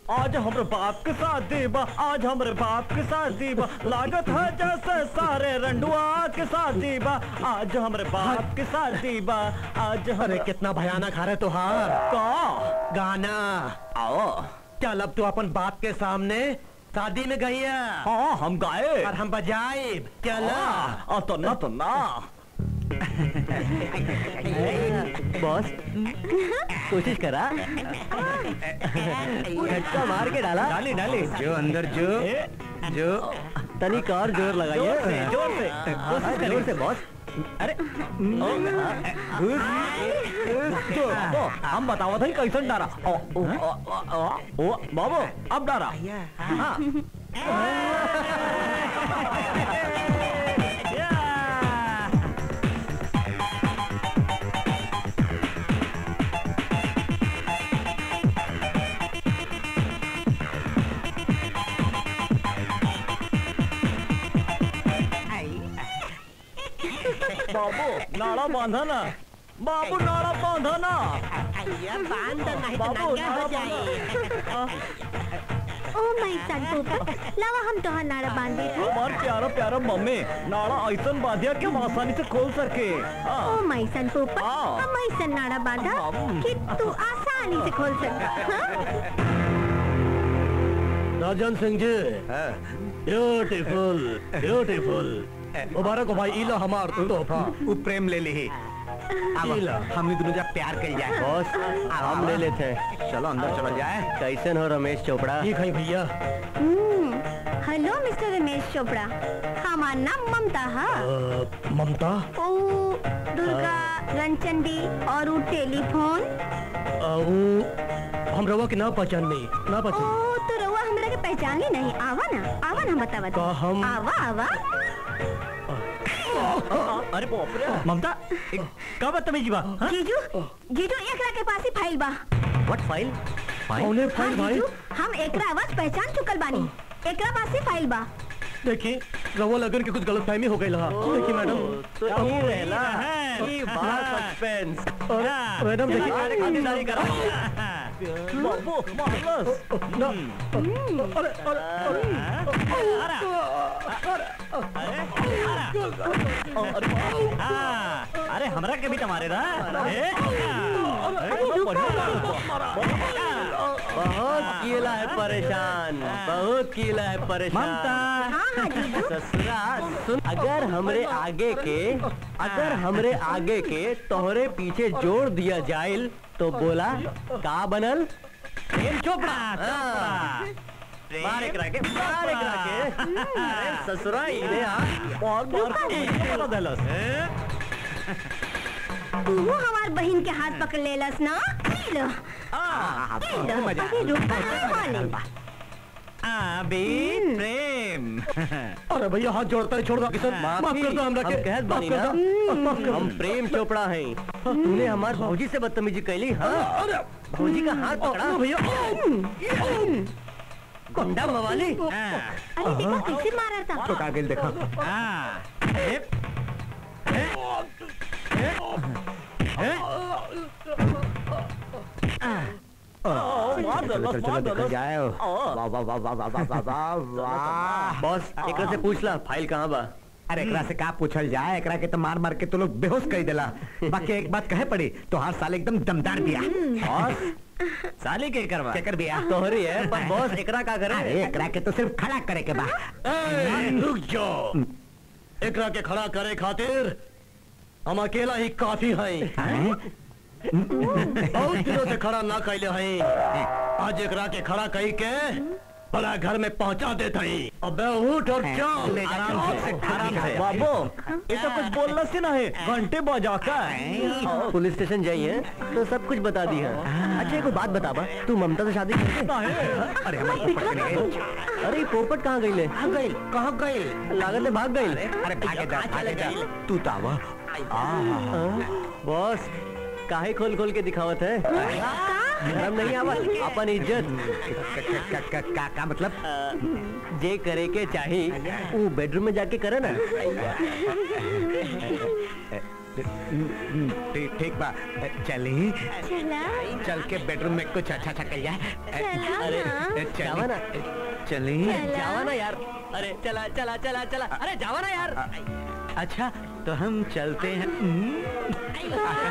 आज हमरे बाप के शादी बा आज हमरे बाप के शादी बा लागत है जैसे सारे रंडुआ के शादी बा आज हमरे बाप के शादी बा आज अरे हमरे कितना भयानक हारे तुहार का गाना आओ चल अब तू अपन बाप के सामने शादी में गई है हाँ हम गाए और हम बजाए चल आ तो ना तो ना बॉस कोशिश करा झटका मार के डाला डाली डाली जो अंदर जो जो तनिक और जोर लगाइए जोर से जोर से कोशिश जोर से बॉस अरे ओ, तो, तो, हम बताओ था कैसन डारा ओ, ओ, ओ, ओ, ओ, ओ, बाबू अब डारा हाँ। या। बाबू नाड़ा बांधा ना बाबू नाड़ा बांधा ना बांध नहीं तो बाबू नंगा हो नाड़ा जाए ओ माय सन पोपट लावा हम तोहर नारा बांध दे हमार प्यारा प्यारा मम्मी नाड़ा ऐसन बांधिया कि हम आसानी से खोल सके हाँ। ओ माय सन पोपट हाँ। हम ऐसा नारा बांधा कि तू आसानी से खोल सकता हाँ? राजन सिंह जी ब्यूटीफुल ब्यूटीफुल मुबारक हो भाई इलो हमार तोहफा उ प्रेम ले ली इला। हमने दोनों जब प्यार कर जाए बॉस हम ले लेते चलो अंदर चलो जाए कैसन हो रमेश चोपड़ा ठीक है भैया हम्म, हेलो मिस्टर रमेश चोपड़ा हमार नाम ममता है अ, ममता ओ दुर्गा रणचंडी और उ टेलीफोन अ, वो हम रवा के ना पहचान नहीं ना ओ पहचान तो रउआ हमरा के पहचान ली नहीं आवा ना आवा ना बतावा का हम- आवा आवा अरे बाप रे ममता एक- का बदतमीजी बा हाँ? जीजू जीजू एकरा के पास ही फाइल बा व्हाट फाइल कौने हाँ, फाइल भाई जीजू हम एकरा आवाज पहचान चुकल बानी एकरा पास ही फाइल बा देखिए रवा लगन के कुछ गलत फहमी हो गई हाँ देखिए मैडम तो यही रहला ई बड़ा सस्पेंस और मैडम देखिए खातिरदारी करा बाबू मारलस ना अरे अरे हाँ, अरे हमरा के भी तुम्हारे ना ए, बहुत कीला है परेशान बहुत कीला है परेशान हाँ हाँ जीजू ससुरा सुन अगर हमरे आगे के अगर हमरे आगे के तोहरे पीछे जोड़ दिया जाइल तो बोला का बनल प्रेम चोपड़ा हाँ। मार एकरा के मार एकरा के अरे ससुरा इने आ और मार के बना देलस तू हमार बहन के हाथ पकड़ लेलस ना ले लो ले लो अभी रुक हाँ ले अभी प्रेम अरे भैया हाथ जोड़ता है छोड़ दो किशन माफ कर दो हमरा के हम कहत बानी माफ कर ना दो माफ कर हम प्रेम चोपड़ा हैं तूने हमार भौजी से बदतमीजी कैली हाँ अरे भौजी का हाथ पकड़ा अरे भैया गुंडा मवाली अरे देखो कैसे मारा था तो कागिल देखो मार चलो दलस चलो मार देखो दलस जाए वाह वाह वाह वाह वाह वाह वाह वाह वाह बॉस एकरा से पूछ ला फाइल कहाँ बा अरे एकरा से का पूछल जाए एकरा के तो मार मार के तो लोग बेहोश कर देला बाकी एक बात कहे पड़ी तो हर साल एकदम दमदार बिया बॉस साली के करवा केकर बिया तोहरी है पर बॉस एकरा का करे अरे एकरा के तो सिर्फ खड़ा करे के बा ए, रुक जाओ एकरा के खड़ा करे खातिर हम अकेला ही काफी हैं बहुत दिनों से खड़ा ना कैले हैं आज एकरा के खड़ा कही के बड़ा घर में पहुंचा देते हैं अबे उठ और चल ले जा, आराम से आराम से बाबू ये तो कुछ बोलना से ना है घंटे बजा कर पुलिस स्टेशन जाइए तो सब कुछ बता दी है अच्छा एक बात बता बा तू ममता से शादी करते अरे हमारे पोपट चले गए अरे ये पोपट कहाँ गई ले कहाँ गई कहाँ गई लागत है भाग गई अरे भागे जा भागे जा तू तो आवा बॉस काहे खोल खोल के दिखावत है शर्म नहीं आवत अपन इज्जत का का का का मतलब जे करे के चाही वो बेडरूम में जाके करे ना ठीक ठीक बा चली चला चल के बेडरूम में कुछ अच्छा अच्छा कर जाए चला अरे, ना जावा ना चली चला। जावा ना यार अरे चला चला चला चला अरे जावा ना यार अच्छा तो हम चलते हैं